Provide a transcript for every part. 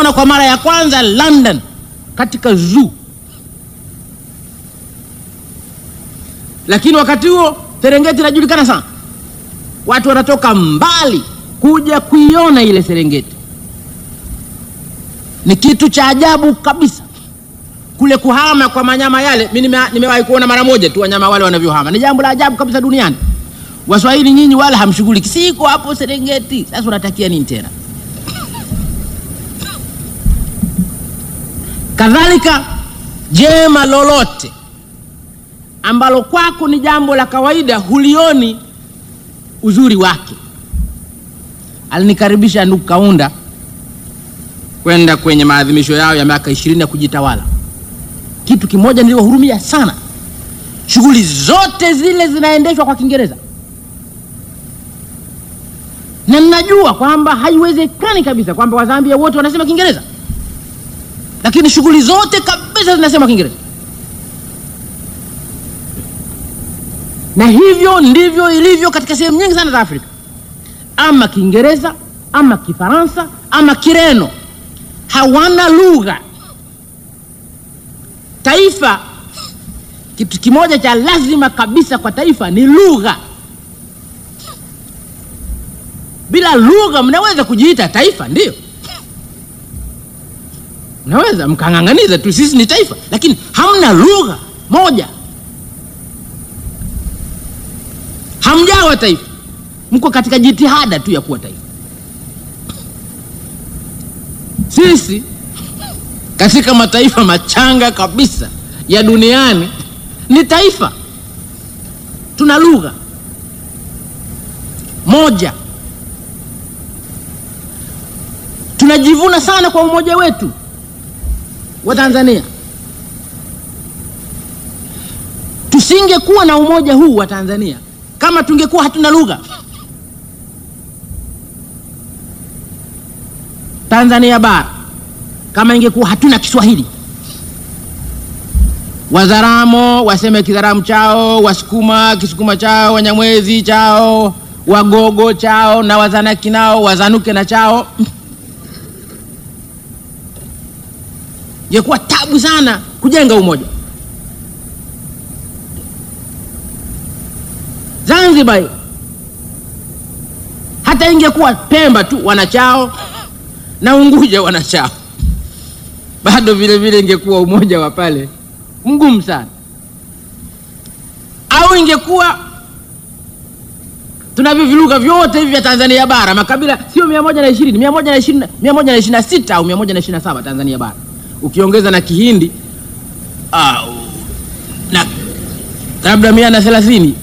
tuliona kwa mara ya kwanza London katika zoo, lakini wakati huo Serengeti inajulikana sana, watu wanatoka mbali kuja kuiona ile Serengeti. Ni kitu cha ajabu kabisa kule kuhama kwa manyama yale. Mimi nime, nimewahi kuona mara moja tu wanyama wale wanavyohama, ni jambo la ajabu kabisa duniani. Waswahili nyinyi wala hamshughuliki, siko hapo Serengeti. Sasa unatakia nini tena? Kadhalika jema lolote ambalo kwako ni jambo la kawaida, hulioni uzuri wake. Alinikaribisha ndugu Kaunda kwenda kwenye maadhimisho yao ya miaka ishirini ya kujitawala. Kitu kimoja niliwahurumia sana, shughuli zote zile zinaendeshwa kwa Kiingereza, na ninajua kwamba haiwezekani kabisa kwamba Wazambia wote wanasema Kiingereza, lakini shughuli zote kabisa zinasema Kiingereza, na hivyo ndivyo ilivyo katika sehemu nyingi sana za Afrika, ama Kiingereza ama Kifaransa ama Kireno, hawana lugha taifa. Kitu kimoja cha lazima kabisa kwa taifa ni lugha. Bila lugha mnaweza kujiita taifa, ndio mnaweza mkang'ang'aniza tu, sisi ni taifa, lakini hamna lugha moja, hamjawa taifa, mko katika jitihada tu ya kuwa taifa. Sisi katika mataifa machanga kabisa ya duniani ni taifa, tuna lugha moja, tunajivuna sana kwa umoja wetu wa Tanzania. Tusingekuwa na umoja huu wa Tanzania kama tungekuwa hatuna lugha. Tanzania bara kama ingekuwa hatuna Kiswahili, Wazaramo waseme Kizaramu chao, Wasukuma Kisukuma chao, Wanyamwezi chao, Wagogo chao na Wazanaki nao wazanuke na chao, ingekuwa tabu sana kujenga umoja. Zanzibar hata ingekuwa Pemba tu wanachao na Unguja wanachao bado vile vile ingekuwa umoja wa pale mgumu sana, au ingekuwa tunavyo viluga vyote hivi vya Tanzania bara, makabila sio mia moja na ishirini mia moja na ishirini mia moja na ishirini na sita au mia moja na ishirini na saba Tanzania bara, ukiongeza na Kihindi au na labda mia na thelathini.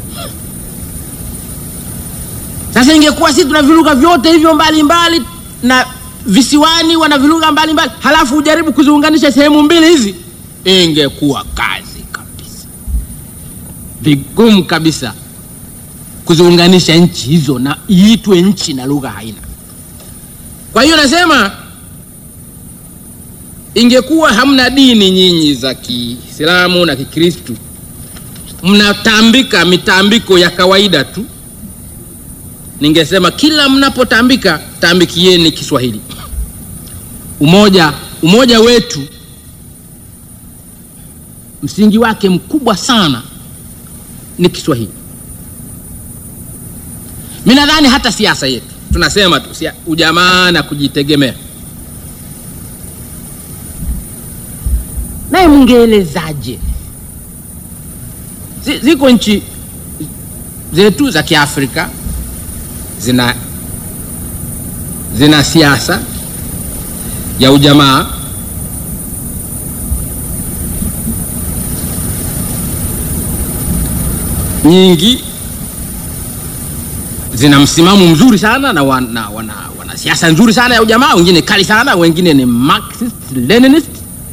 Sasa ingekuwa sisi tuna viluga vyote hivyo mbalimbali na visiwani wana vilugha mbalimbali, halafu ujaribu kuziunganisha sehemu mbili hizi, ingekuwa kazi kabisa, vigumu kabisa kuziunganisha nchi hizo na iitwe nchi na lugha haina. Kwa hiyo nasema ingekuwa hamna dini nyinyi za Kiislamu na Kikristu, mnatambika mitambiko ya kawaida tu, ningesema kila mnapotambika tambikieni Kiswahili. Umoja, umoja wetu msingi wake mkubwa sana ni Kiswahili. Mimi nadhani hata siasa yetu tunasema tu ujamaa na kujitegemea, naye mungeelezaje? Ziko nchi zetu za Kiafrika zina zina siasa ya ujamaa nyingi, zina msimamo mzuri sana na wana, wana, wana siasa nzuri sana ya ujamaa, wengine kali sana, wengine ni Marxist Leninist.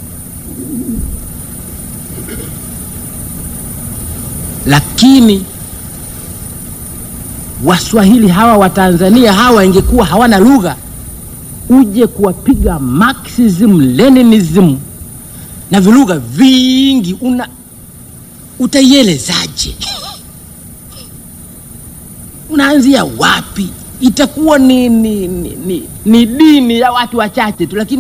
Lakini Waswahili hawa wa Tanzania hawa ingekuwa hawana lugha, uje kuwapiga Marxism Leninism na vilugha vingi, una utaielezaje? Unaanzia wapi? Itakuwa ni, ni, ni, ni, ni dini ya watu wachache tu, lakini